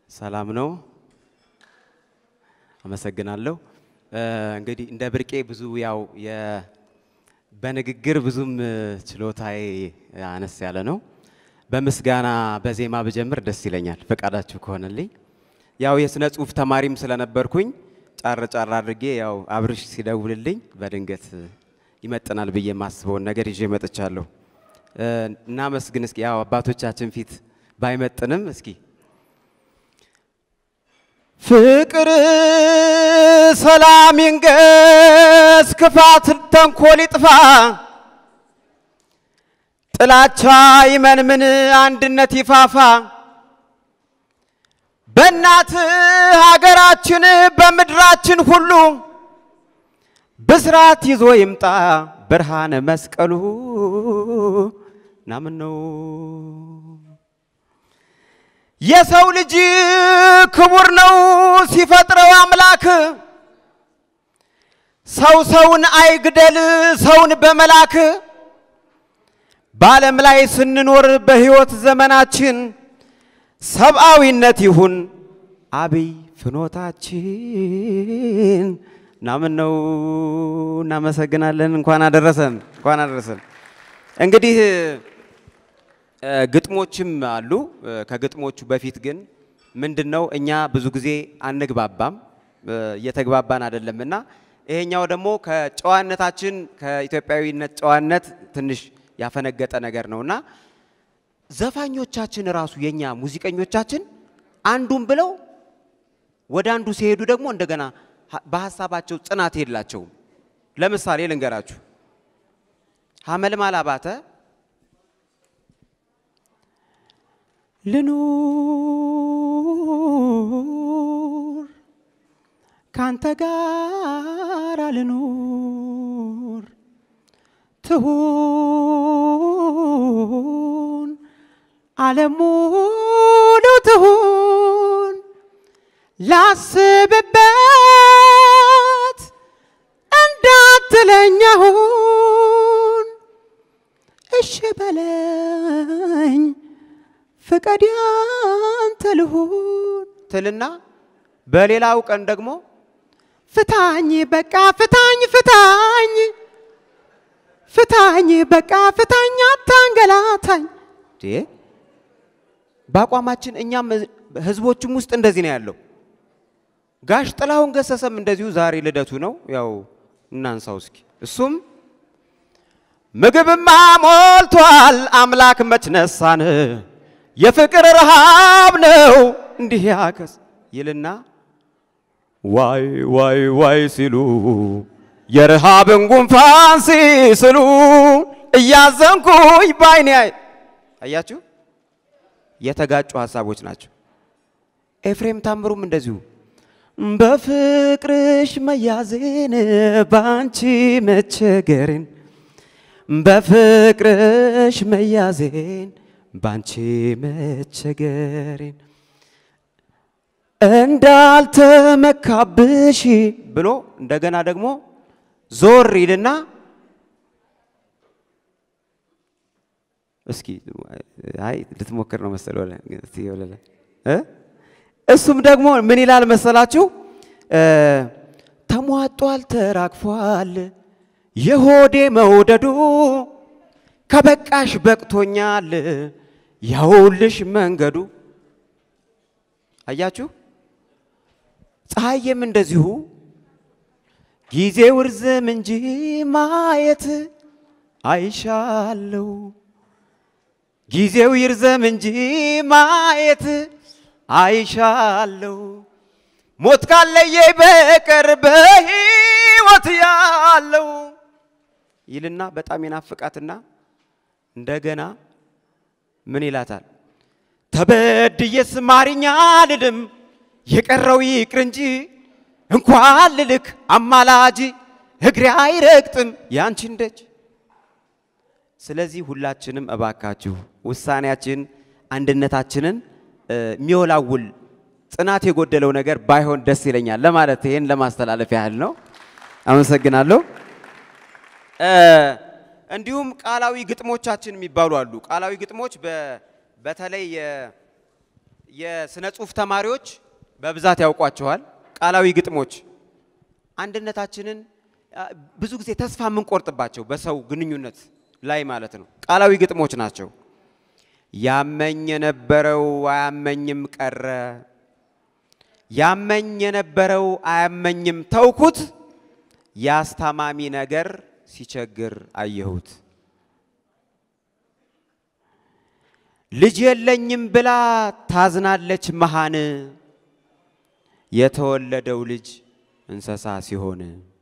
ሰላም ነው። አመሰግናለሁ። እንግዲህ እንደ ብርቄ ብዙ ያው የ- በንግግር ብዙም ችሎታዬ አነስ ያለ ነው። በምስጋና በዜማ ብጀምር ደስ ይለኛል ፈቃዳችሁ ከሆነልኝ። ያው የስነ ጽሁፍ ተማሪም ስለነበርኩኝ ጫር ጫር አድርጌ ያው አብርሽ ሲደውልልኝ በድንገት ይመጥናል ብዬ የማስበውን ነገር ይዤ መጥቻለሁ። እናመስግን እስኪ ያው አባቶቻችን ፊት ባይመጥንም እስኪ ፍቅር ሰላም ይንገስ፣ ክፋት ተንኮል ይጥፋ፣ ጥላቻ ይመንምን፣ አንድነት ይፋፋ። በእናት ሀገራችን በምድራችን ሁሉ ብስራት ይዞ ይምጣ ብርሃነ መስቀሉ ናምን ነው የሰው ልጅ ክቡር ነው ሲፈጥረው አምላክ። ሰው ሰውን አይግደል ሰውን በመላክ በዓለም ላይ ስንኖር በሕይወት ዘመናችን ሰብአዊነት ይሁን አብይ ፍኖታችን ናምን ነው። እናመሰግናለን። እንኳን አደረሰን፣ እንኳን አደረሰን። እንግዲህ ግጥሞችም አሉ። ከግጥሞቹ በፊት ግን ምንድን ነው እኛ ብዙ ጊዜ አንግባባም፣ እየተግባባን አይደለም እና ይሄኛው ደግሞ ከጨዋነታችን ከኢትዮጵያዊነት ጨዋነት ትንሽ ያፈነገጠ ነገር ነው እና ዘፋኞቻችን ራሱ የኛ ሙዚቀኞቻችን አንዱን ብለው ወደ አንዱ ሲሄዱ ደግሞ እንደገና በሀሳባቸው ጽናት የላቸውም። ለምሳሌ ልንገራችሁ ሀመልማል አባተ ልኑር ካንተ ጋር ልኑር ትሁን ዓለም ሙሉ ትሁን ላስብበት እንዳትለኛሁን እሺ በለኝ ፍቀድ ያንተ ልሁን ትልና በሌላው ቀን ደግሞ ፍታኝ በቃ ፍታኝ ፍታኝ ፍታኝ በቃ ፍታኝ አታንገላታኝ። በአቋማችን እኛም ህዝቦችም ውስጥ እንደዚህ ነው ያለው። ጋሽ ጥላሁን ገሰሰም እንደዚሁ ዛሬ ልደቱ ነው። ያው እናንሳው እስኪ እሱም ምግብማ ሞልቷል አምላክ መች ነሳን የፍቅር ረሃብ ነው እንዲህ ያከስ ይልና ዋይ ዋይ ዋይ ሲሉ የረሃብን ጉንፋን ሲስሉ እያዘንኩኝ ባይኔ አያችሁ፣ የተጋጩ ሀሳቦች ናቸው። ኤፍሬም ታምሩም እንደዚሁ በፍቅርሽ መያዜን ባንቺ መቸገርን በፍቅርሽ መያዜን ባንቺ መቸገሬን እንዳልተመካብሽ ብሎ እንደገና ደግሞ ዞር ይልና እስኪ አይ ልትሞክር ነው መሰል ወለ እስቲ ወለለ እ እሱም ደግሞ ምን ይላል መሰላችሁ? ተሟጧል፣ ተራግፏል የሆዴ መውደዱ ከበቃሽ በቅቶኛል ያውልሽ መንገዱ። አያችሁ፣ ፀሐይም እንደዚሁ ጊዜው ርዝም እንጂ ማየት አይሻለው። ጊዜው ይርዘም እንጂ ማየት አይሻለው። ሞት ካለየኝ በቀር በሕይወት ያለው ይልና በጣም የናፍቃትና እንደገና ምን ይላታል? ተበድዬስ ማርኛ ልልም የቀረው ይቅር እንጂ እንኳን ልልክ አማላጅ እግሬ አይረግጥም ያንቺን ደጅ። ስለዚህ ሁላችንም እባካችሁ ውሳኔያችን አንድነታችንን የሚወላውል ጽናት የጎደለው ነገር ባይሆን ደስ ይለኛል ለማለት ይሄን ለማስተላለፍ ያህል ነው። አመሰግናለሁ። እንዲሁም ቃላዊ ግጥሞቻችን የሚባሉ አሉ። ቃላዊ ግጥሞች በተለይ የስነ ጽሁፍ ተማሪዎች በብዛት ያውቋቸዋል። ቃላዊ ግጥሞች አንድነታችንን አ፣ ብዙ ጊዜ ተስፋ የምንቆርጥባቸው በሰው ግንኙነት ላይ ማለት ነው። ቃላዊ ግጥሞች ናቸው። ያመኝ የነበረው አያመኝም ቀረ፣ ያመኝ የነበረው አያመኝም ተውኩት፣ የአስታማሚ ነገር ሲቸግር አየሁት። ልጅ የለኝም ብላ ታዝናለች መሃን፣ የተወለደው ልጅ እንስሳ ሲሆን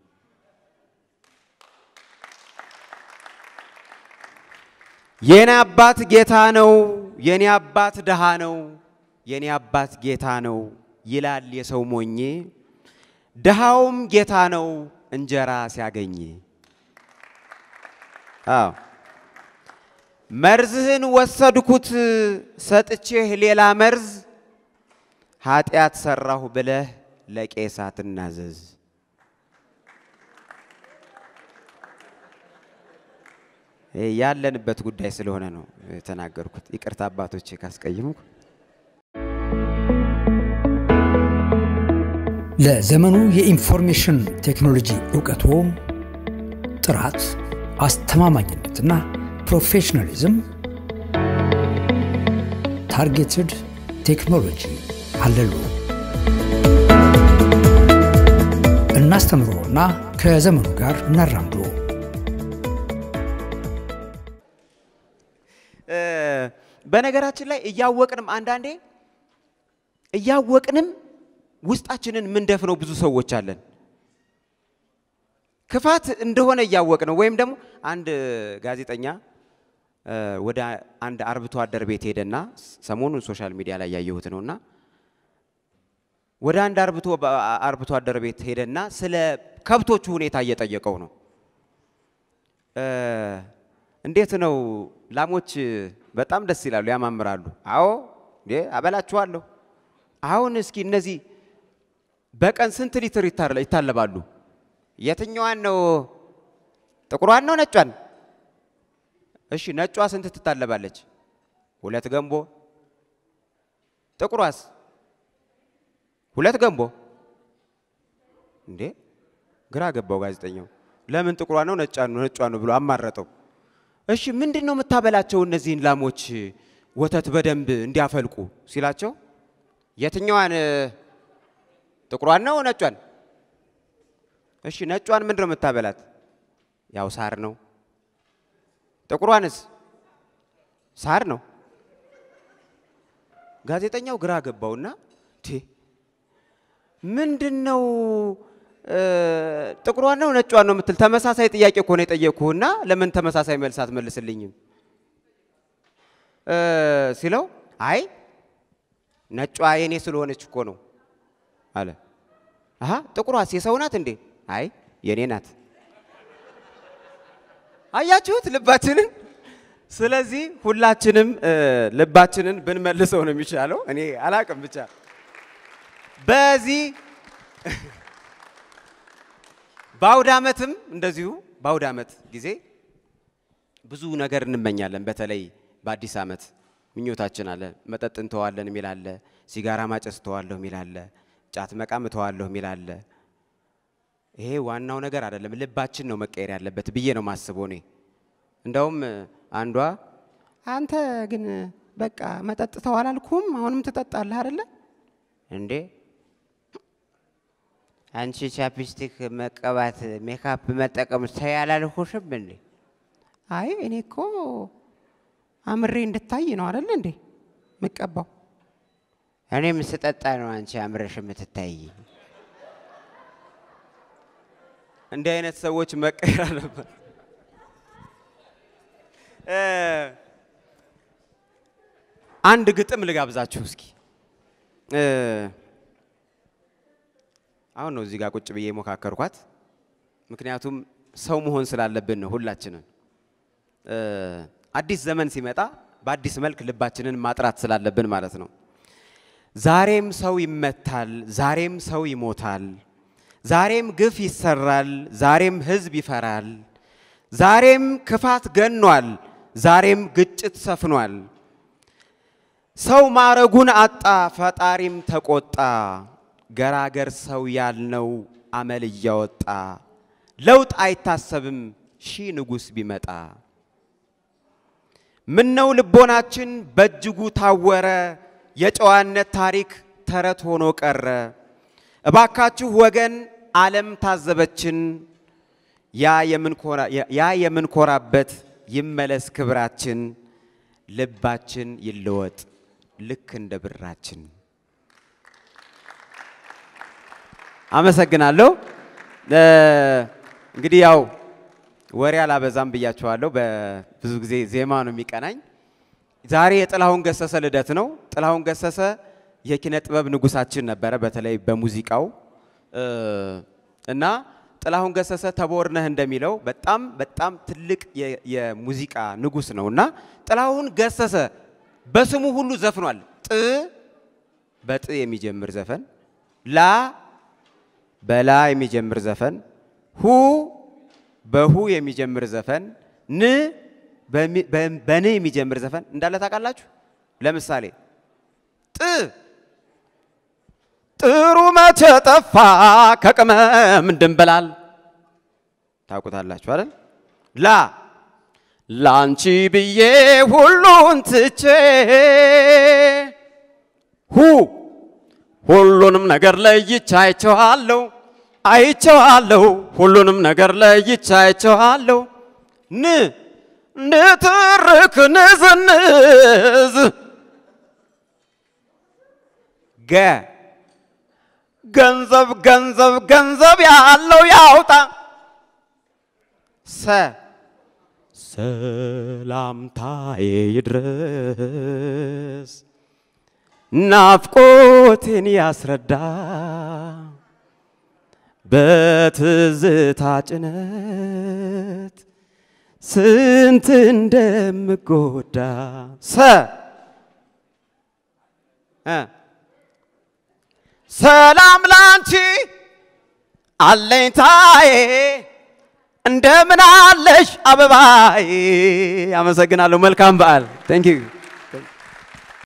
የኔ አባት ጌታ ነው፣ የኔ አባት ድሃ ነው፣ የኔ አባት ጌታ ነው ይላል የሰው ሞኜ፣ ድሃውም ጌታ ነው እንጀራ ሲያገኝ። አዎ መርዝህን ወሰድኩት ሰጥቼህ ሌላ መርዝ፣ ኃጢአት ሰራሁ ብለህ ለቄስ አትናዘዝ። ያለንበት ጉዳይ ስለሆነ ነው የተናገርኩት። ይቅርታ አባቶቼ ካስቀየምኩ። ለዘመኑ የኢንፎርሜሽን ቴክኖሎጂ እውቀቶ ጥራት፣ አስተማማኝነትና ፕሮፌሽናሊዝም ታርጌትድ ቴክኖሎጂ አለሉ። እናስተምሮና ከዘመኑ ጋር እናራምዶ። በነገራችን ላይ እያወቅንም አንዳንዴ እያወቅንም ውስጣችንን ምንደፍነው ብዙ ሰዎች አለን። ክፋት እንደሆነ እያወቅ ነው። ወይም ደግሞ አንድ ጋዜጠኛ ወደ አንድ አርብቶ አደር ቤት ሄደና ሰሞኑን ሶሻል ሚዲያ ላይ ያየሁት ነውና ወደ አንድ አርብቶ አርብቶ አደር ቤት ሄደና ስለ ከብቶቹ ሁኔታ እየጠየቀው ነው። እንዴት ነው ላሞች በጣም ደስ ይላሉ፣ ያማምራሉ። አዎ እንዴ አበላችኋለሁ። አሁን እስኪ እነዚህ በቀን ስንት ሊትር ይታለባሉ? የትኛዋን ነው? ጥቁሯን ነው ነጯን? እሺ ነጯ ስንት ትታለባለች? ሁለት ገንቦ። ጥቁሯስ? ሁለት ገንቦ። እንዴ ግራ ገባው ጋዜጠኛው። ለምን ጥቁሯ ነው ነጯ ነው ነጯ ነው ብሎ አማረጠው። እሺ ምንድን ነው የምታበላቸው እነዚህን ላሞች ወተት በደንብ እንዲያፈልቁ ሲላቸው የትኛዋን ጥቁሯን ነው ነጯን? እሺ ነጯን ምንድን ነው የምታበላት? ያው ሳር ነው። ጥቁሯንስ? ሳር ነው። ጋዜጠኛው ግራ ገባውና ቴ ምንድን ነው ጥቁሯን ነው ነጯን ነው የምትል? ተመሳሳይ ጥያቄ እኮ ነው የጠየቅኩህና ለምን ተመሳሳይ መልስ አትመልስልኝም ሲለው አይ ነጯ የኔ ስለሆነች እኮ ነው አለ። አሀ ጥቁሯስ የሰው ናት እንዴ? አይ የኔ ናት። አያችሁት ልባችንን። ስለዚህ ሁላችንም ልባችንን ብንመልሰው ነው የሚሻለው። እኔ አላቅም ብቻ በዚህ በአውደ ዓመትም እንደዚሁ በአውደ ዓመት ጊዜ ብዙ ነገር እንመኛለን። በተለይ በአዲስ ዓመት ምኞታችን አለ። መጠጥ እንተዋለን የሚል አለ። ሲጋራ ማጨስ እተዋለሁ የሚል አለ። ጫት መቃም እተዋለሁ የሚል አለ። ይሄ ዋናው ነገር አይደለም። ልባችን ነው መቀየር ያለበት ብዬ ነው ማስበው እኔ። እንደውም አንዷ አንተ ግን በቃ መጠጥ ተው አላልኩም፣ አሁንም ትጠጣለህ አይደለ እንዴ? አንቺ ቻፕስቲክ መቀባት ሜካፕ መጠቀም ተይ አላልኩሽም እንዴ? አይ እኔ እኮ አምሬ እንድታይ ነው አይደል እንዴ ምቀባው። እኔም ስጠጣ ነው አንቺ አምረሽ የምትታይ። እንዲህ አይነት ሰዎች መቀየር አለበት። አንድ ግጥም ልጋብዛችሁ እስኪ። አሁን ነው እዚህ ጋር ቁጭ ብዬ የሞካከርኳት፣ ምክንያቱም ሰው መሆን ስላለብን ነው ሁላችንን አዲስ ዘመን ሲመጣ በአዲስ መልክ ልባችንን ማጥራት ስላለብን ማለት ነው። ዛሬም ሰው ይመታል፣ ዛሬም ሰው ይሞታል፣ ዛሬም ግፍ ይሰራል፣ ዛሬም ሕዝብ ይፈራል፣ ዛሬም ክፋት ገኗል፣ ዛሬም ግጭት ሰፍኗል። ሰው ማረጉን አጣ፣ ፈጣሪም ተቆጣ። ገራገር ሰው ያልነው አመል እያወጣ ለውጥ አይታሰብም ሺህ ንጉሥ ቢመጣ። ምነው ልቦናችን በእጅጉ ታወረ፣ የጨዋነት ታሪክ ተረት ሆኖ ቀረ። እባካችሁ ወገን ዓለም ታዘበችን፣ ያ የምንኮራበት ይመለስ ክብራችን፣ ልባችን ይለወጥ ልክ እንደ ብራችን። አመሰግናለሁ። እንግዲህ ያው ወሬ አላበዛም ብያቸዋለሁ። በብዙ ጊዜ ዜማ ነው የሚቀናኝ። ዛሬ የጥላሁን ገሰሰ ልደት ነው። ጥላሁን ገሰሰ የኪነ ጥበብ ንጉሳችን ነበረ፣ በተለይ በሙዚቃው እና ጥላሁን ገሰሰ ተቦርነህ እንደሚለው በጣም በጣም ትልቅ የሙዚቃ ንጉስ ነው እና ጥላሁን ገሰሰ በስሙ ሁሉ ዘፍኗል። ጥ በጥ የሚጀምር ዘፈን፣ ላ በላ የሚጀምር ዘፈን፣ ሁ በሁ የሚጀምር ዘፈን፣ ን በን የሚጀምር ዘፈን እንዳለ ታውቃላችሁ። ለምሳሌ ጥ ጥሩ መቼ ጠፋ ከቅመም ድንብላል ታውቁታላችሁ አይደል? ላ ላንቺ ብዬ ሁሉን ትቼ ሁ ሁሉንም ነገር ለይቼ አይቼዋለሁ አይቼዋለሁ ሁሉንም ነገር ለይቼ አይቼዋለሁ። ን ንትርክ ንዝንዝ ገ ገንዘብ ገንዘብ ገንዘብ ያለው ያውጣ። ሰ ሰላምታዬ ይድረስ ናፍቆቴን ያስረዳ በትዝታ ጭነት ስንት እንደምጎዳ ሰ ሰላም ላንቺ አለኝታዬ እንደምን አለሽ አበባዬ። አመሰግናለሁ። መልካም በዓል። ቴንክ ዩ